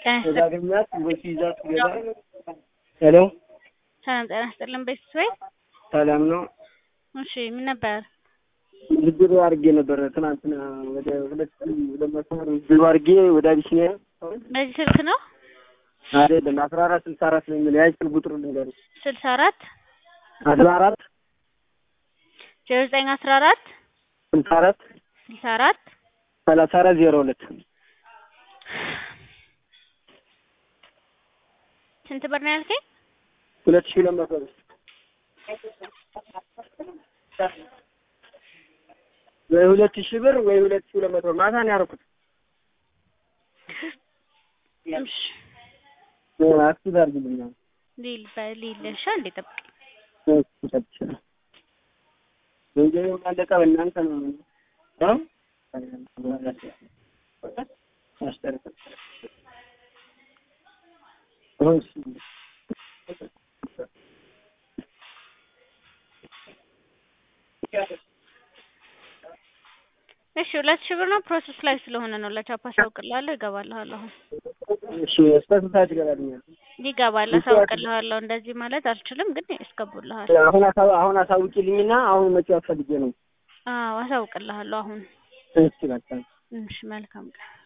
ጤና ተዛግኛት ወይ ይዛት ገባ። ሄሎ ሰላም ጤና ይስጥልን ቤተሰብ። ሰላም ነው። እሺ ምን ነበር? ዝግሩ አድርጌ ነበር ትናንትና ወደ ሁለት ሁለት መቶ ብር ዝግሩ አድርጌ ወደ አቢሲኒያ በዚህ ስልክ ነው አይደለም አስራ አራት ስልሳ አራት ነው የሚለው ያጅ ስልክ ቁጥሩ ልንገር ስልሳ አራት አስራ አራት ዜሮ ዘጠኝ አስራ አራት ስልሳ አራት ስልሳ አራት ሰላሳ አራት ዜሮ ሁለት ስንት ብር ነው ያልከኝ? ሁለት ሺህ ሁለት መቶ ብር ወይ ሁለት ሺህ ብር ወይ ሁለት ሺህ ሁለት መቶ ብር ማታ ነው ያደረኩት። እሺ አክቲቭ አድርግልኝ አሁን። ሊል በሊልሻ እንዴ ጠብቅ እሺ፣ ሰጥቼሻለሁ። ገንዘቤም አለቀ በእናንተ ነው እ አስጨርሰን እሺ እሺ ሁለት ሺህ ብር ነው ፕሮሰስ ላይ ስለሆነ ነው ለቻፓ አሳውቅልሃለሁ ይገባልሃል አሁን እሺ እስከ ስንት ሰዓት ይገባልኛል? ይገባል አሳውቅልሃለሁ እንደዚህ ማለት አልችልም ግን ያስገቡልሃል አሁን አሳው አሁን አሳውቂልኝና አሁን መጫወት ፈልጌ ነው። አዎ አሳውቅልሃለሁ አሁን እሺ በቃ እሺ መልካም ቀን